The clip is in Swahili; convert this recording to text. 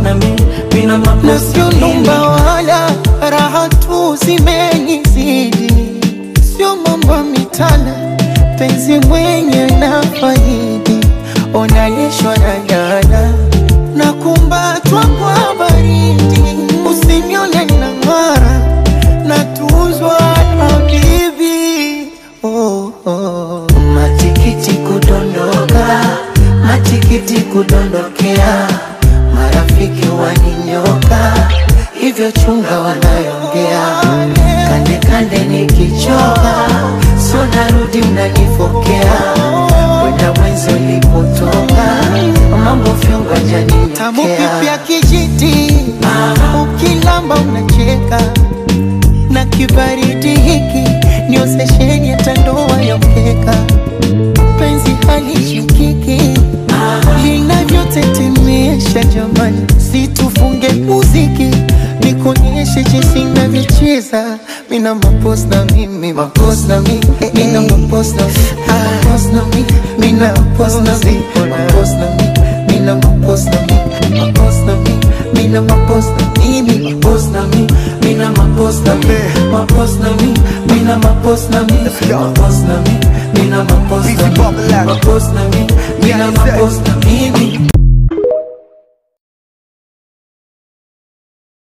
na mi mina na mapost sio numba wala raha tu zimenizidi, sio mambo ya mitana, penzi mwenye na faidi, onalishwa na dada na kumbatwa kwa baridi, usinione na ng'ara na tuzwa na bibi oh, oh. matikiti kudondoka, matikiti kudondokea, marafiki waninyoka, hivyo chunga wanayongea, kande kande nikichoka, sio narudi mnanifokea, kwenda mwenzi ulipotoka, mambo fyongo tamu janinyotea kipya kijiti, ukilamba unacheka na kibaridi hiki ni osesheni ya tandoa ya mkeka, penzi halishikiki linavyotetemesha jamani, situfunge muziki nikuonyeshe jinsi navyocheza mina mapos na mimi mapos na mi mina mapos na mapos na mi mina mapos na mi mapos na mi mina mapos na mi mapos na mi mina mapos na mimi Mapost na mi, mina mapost na mi Mapost na mi, mina mapost na mi Mapost na mi, mina